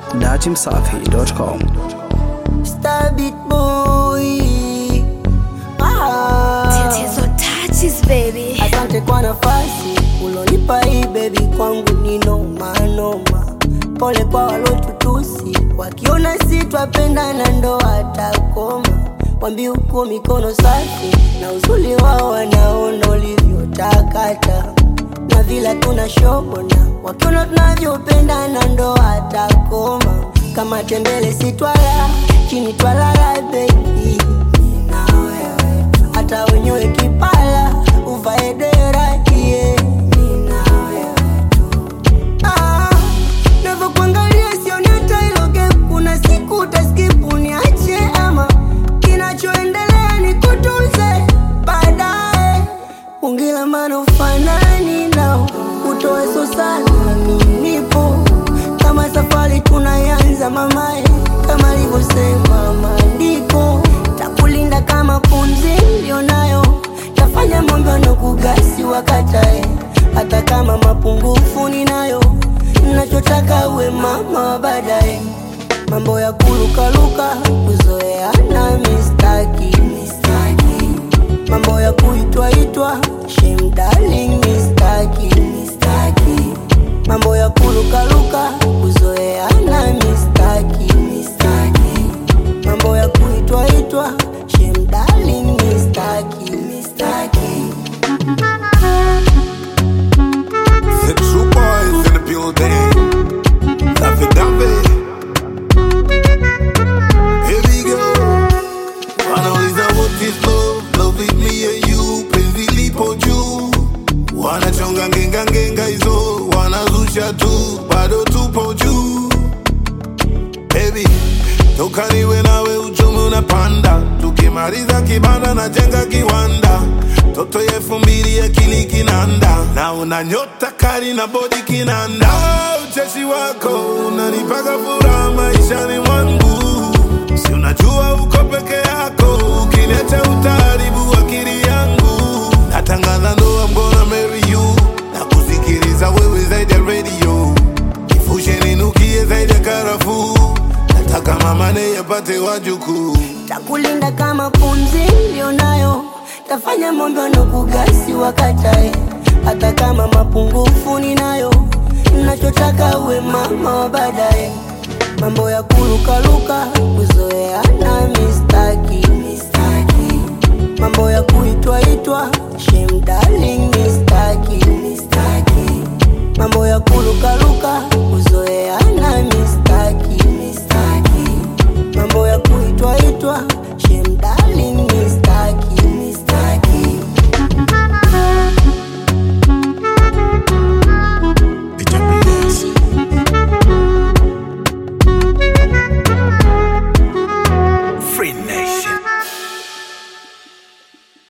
datimsafi.com. Star beat boy. Ah. Tatizo touches baby. Asante kwa nafasi ulonipa hii baby, kwangu ni noma noma. Pole kwa walotutusi, wakiona si twapendana ndo watakoma. Wambi uko mikono safi na uzuri wao wanaona ulivyotakata na vila tuna shobona, wakiona tunavyopendana ndo watakoma. Kama tembele si twala chini twalala baby, na wewe hata wenyewe kipala uvae dera yeah. Nina wewe tu. Ah, navyokuangalia sioni hata hilo gap. Kuna siku utaskip uniache ama kinachoendelea ni kutunze baadaye. Ungila maana ufanani nao utoe so sana, mimi nipo kama safari tunayanza mamae, kama alivyosema maandiko, takulinda kama pumzi nilionayo, tafanya mambo na kugasi wakatae, hata kama mapungufu ninayo, nachotaka uwe mama wa baadaye, mambo ya kulukaluka kuzoeana mistaki, mistaki mambo ya kuitwaitwa shame darling mistaki, mistaki mambo ya kulukaluka kuzoeana mistaki, mistaki mambo ya kuitwaitwa shame darling mistaki, mistaki The true boys in the building. Daffy Daffy. Here we go. Wanauliza what is love? Love is me and you. Penzi lipo juu. Wanachonga ngenga ngenga hizo. Wanazusha tu. Bado tupo juu. Baby, toka niwe nawe uchumi unapanda. Tukimaliza kibanda na jenga kiwanda. Toto ya elfu mbili akili kinanda, na una nyota kali na bodi kinanda. Ah, Ucheshi wako unanipaka furaha maishani mwangu, si unajua uko peke yako, ukiniacha utaharibu akili yangu. Natangaza ndoa, I'm gonna marry you, na kusikiliza wewe zaidi ya radio, nifushe ninukie zaidi ya karafuu, nataka mama naye apate wajukuu. takulinda kama pumzi nilionayo, tafanya mambo na kugasi wakatae, hata kama mapungufu ninayo, nachotaka uwe mama wa baadaye, mambo ya kulukaluka kuzoeana mistaki, mistaki mambo ya kuitwaitwa shame darling mistaki, mistaki mambo ya kulukaluka